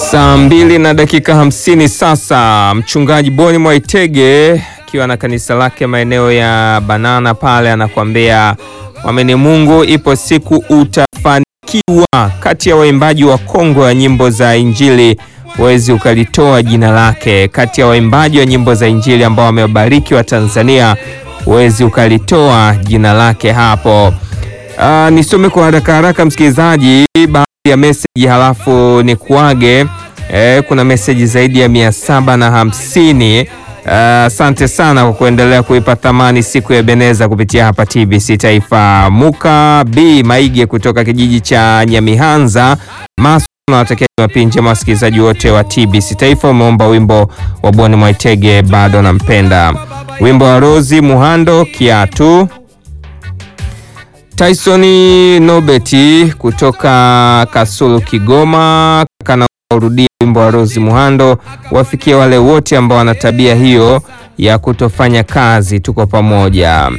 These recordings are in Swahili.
Saa mbili na dakika hamsini sasa. Mchungaji Boni Mwaitege akiwa na kanisa lake maeneo ya Banana pale anakuambia mwamini Mungu, ipo siku utafanikiwa. Kati ya waimbaji wa Kongo wa nyimbo za Injili huwezi ukalitoa jina lake. Kati ya waimbaji wa nyimbo za Injili ambao wamewabariki wa Tanzania huwezi ukalitoa jina lake hapo. Uh, nisome kwa haraka haraka msikilizaji baadhi ya meseji halafu ni kuage. Eh, kuna meseji zaidi ya mia saba na hamsini. Asante uh, sana kwa kuendelea kuipa thamani siku ya Beneza kupitia hapa TBC Taifa. Muka B Maige kutoka kijiji cha Nyamihanza Masu nawatakia Jumapili njema wasikilizaji wote wa TBC Taifa. Umeomba wimbo wa Boni Mwaitege bado nampenda, wimbo wa Rozi Muhando kiatu Tyson Nobeti kutoka Kasulu Kigoma, kana urudia wimbo wa Rose Muhando, wafikie wale wote ambao wana tabia hiyo ya kutofanya kazi. Tuko pamoja.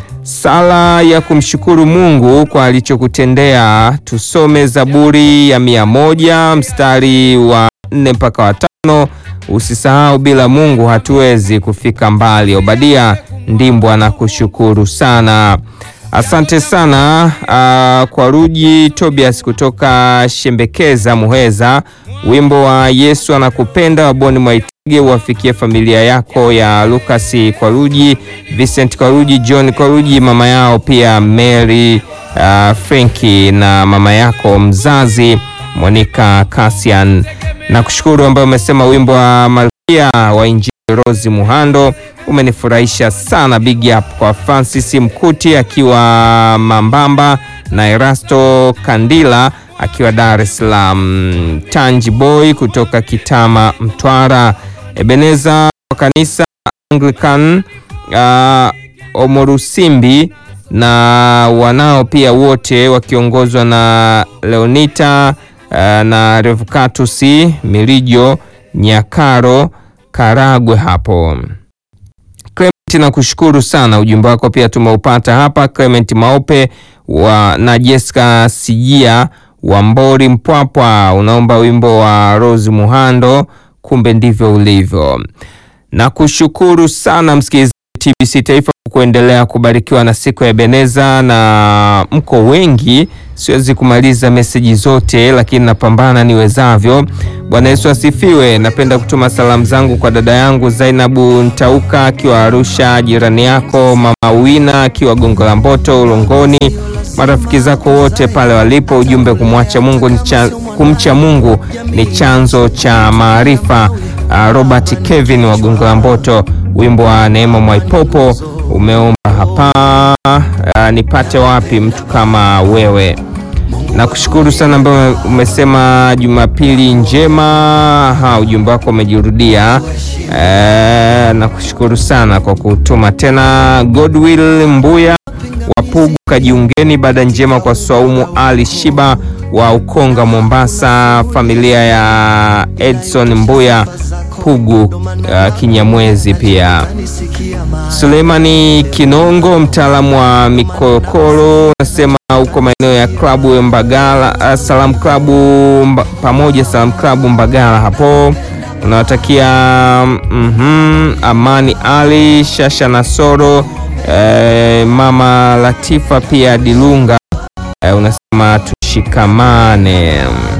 Sala ya kumshukuru Mungu kwa alichokutendea, tusome Zaburi ya mia moja mstari wa nne mpaka wa tano. Usisahau bila Mungu hatuwezi kufika mbali. Obadia Ndimbwa na kushukuru sana. Asante sana uh, kwa Ruji Tobias kutoka Shembekeza Muheza, wimbo wa Yesu anakupenda wa Boni Mwaitege uwafikie familia yako ya Lucas kwa Ruji, Vincent kwa Ruji, John kwa Ruji, mama yao pia Mary uh, Frenki na mama yako mzazi Monica Cassian. Na kushukuru ambayo umesema wimbo wa Malkia wa Injili Rose Muhando umenifurahisha sana. Big up kwa Francis Mkuti akiwa Mambamba na Erasto Kandila akiwa Dar es Salaam, Tanji Boy kutoka Kitama Mtwara, Ebeneza wa kanisa Anglican uh, Omorusimbi na wanao pia wote wakiongozwa na Leonita uh, na Revocatus Milijo Nyakaro Karagwe hapo. Clement na kushukuru sana, ujumbe wako pia tumeupata hapa. Clement Maope wa na Jessica Sijia wa Mbori Mpwapwa, unaomba wimbo wa Rose Muhando, kumbe ndivyo ulivyo. Na kushukuru sana msikilizaji TBC Taifa kuendelea kubarikiwa na siku ya Beneza, na mko wengi, siwezi kumaliza meseji zote, lakini napambana niwezavyo. Bwana Yesu asifiwe. Napenda kutuma salamu zangu kwa dada yangu Zainabu Ntauka akiwa Arusha, jirani yako mama Wina akiwa Gongo la Mboto Ulongoni, marafiki zako wote pale walipo. Ujumbe kumwacha Mungu ni cha, kumcha Mungu ni chanzo cha maarifa. Uh, Robert Kevin wa Gongo la Mboto, wimbo wa Neema Mwaipopo umeomba hapa. Uh, nipate wapi mtu kama wewe na kushukuru sana ambayo umesema Jumapili njema. Ha, ujumbe wako umejirudia. E, na kushukuru sana kwa kutuma tena. Godwill Mbuya Wapugu, kajiungeni baada njema kwa Swaumu Ali Shiba wa Ukonga Mombasa, familia ya Edson Mbuya Pugu uh, Kinyamwezi pia Suleimani Kinongo, mtaalamu wa mikokoro, nasema huko maeneo ya klabu ya Mbagala, Salam klabu mba, pamoja Salam klabu Mbagala hapo unawatakia mm -hmm, Amani Ali Shasha Nasoro eh, mama Latifa pia Dilunga eh, unasema tushikamane.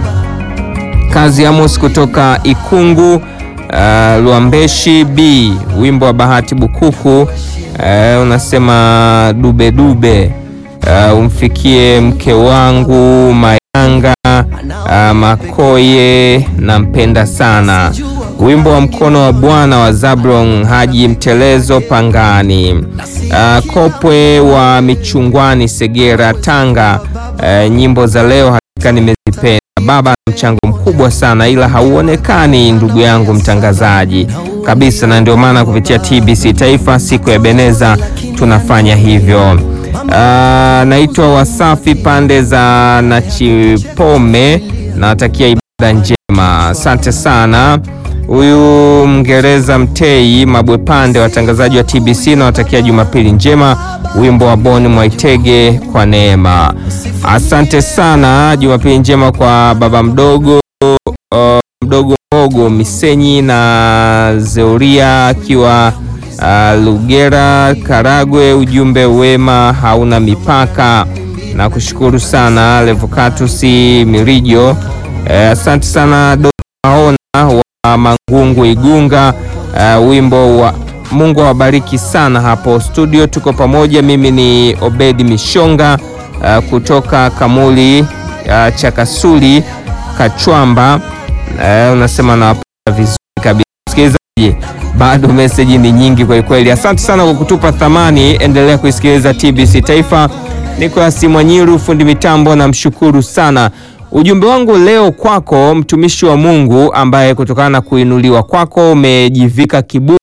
Kazi Amos kutoka Ikungu uh, Luambeshi B wimbo wa Bahati Bukuku uh, unasema dube dube uh, umfikie mke wangu Mayanga uh, Makoye nampenda sana. Wimbo wa mkono wa Bwana wa Zablon Haji Mtelezo Pangani uh, Kopwe wa Michungwani Segera Tanga uh, nyimbo za leo hakika nimezipenda. Baba mchango mkubwa sana ila hauonekani, ndugu yangu mtangazaji kabisa, na ndio maana kupitia TBC Taifa siku ya Beneza tunafanya hivyo. Uh, naitwa Wasafi pande za Nachipome, nawatakia ibada njema, asante sana. Huyu Mngereza Mtei Mabwe Pande, watangazaji wa TBC nawatakia Jumapili njema. Wimbo wa Boni Mwaitege kwa neema. Asante sana, Jumapili njema kwa baba mdogo uh, mdogo mdogo Misenyi na Zeuria akiwa uh, Lugera Karagwe. Ujumbe wema hauna mipaka na kushukuru sana Levocatus Mirijo. Asante uh, sana Donaona wa Mangungu Igunga. Uh, wimbo wa Mungu awabariki sana hapo studio, tuko pamoja. Mimi ni Obedi Mishonga uh, kutoka Kamuli uh, Chakasuli Kachwamba. Uh, unasema nawapata vizuri kabisa msikilizaji, bado meseji ni nyingi kwa kweli. Asante sana kwa kutupa thamani, endelea kuisikiliza TBC Taifa. Nicolas Mwanyiru fundi mitambo, namshukuru sana. Ujumbe wangu leo kwako mtumishi wa Mungu ambaye kutokana na kuinuliwa kwako umejivika kiburi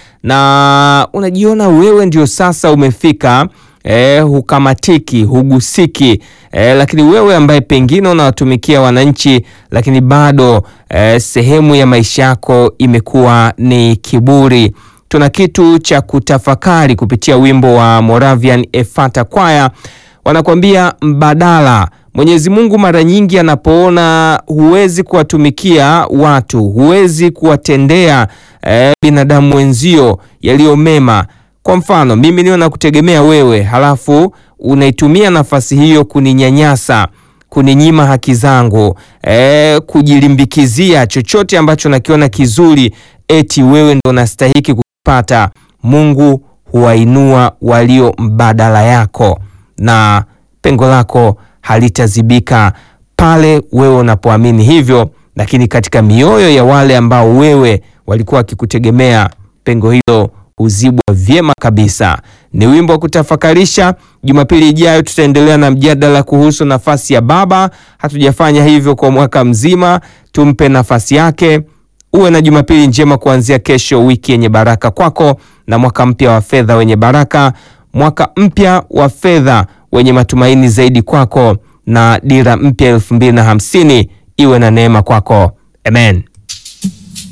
na unajiona wewe ndio sasa umefika eh, hukamatiki, hugusiki eh, lakini wewe ambaye pengine unawatumikia wananchi lakini bado eh, sehemu ya maisha yako imekuwa ni kiburi. Tuna kitu cha kutafakari kupitia wimbo wa Moravian Efata Kwaya, wanakuambia mbadala. Mwenyezi Mungu mara nyingi anapoona huwezi kuwatumikia watu, huwezi kuwatendea eh, binadamu wenzio yaliyo mema. Kwa mfano mimi niwe nakutegemea wewe, halafu unaitumia nafasi hiyo kuninyanyasa, kuninyima haki zangu, eh, kujilimbikizia chochote ambacho nakiona kizuri, eti wewe ndo unastahiki kupata. Mungu huwainua walio mbadala yako na pengo lako halitazibika pale wewe unapoamini hivyo, lakini katika mioyo ya wale ambao wewe walikuwa wakikutegemea pengo hilo huzibwa vyema kabisa. Ni wimbo wa kutafakarisha. Jumapili ijayo tutaendelea na mjadala kuhusu nafasi ya baba. Hatujafanya hivyo kwa mwaka mzima, tumpe nafasi yake. Uwe na Jumapili njema kuanzia kesho, wiki yenye baraka kwako na mwaka mpya wa fedha wenye baraka, mwaka mpya wa fedha wenye matumaini zaidi kwako na dira mpya elfu mbili na hamsini iwe na neema kwako. Amen.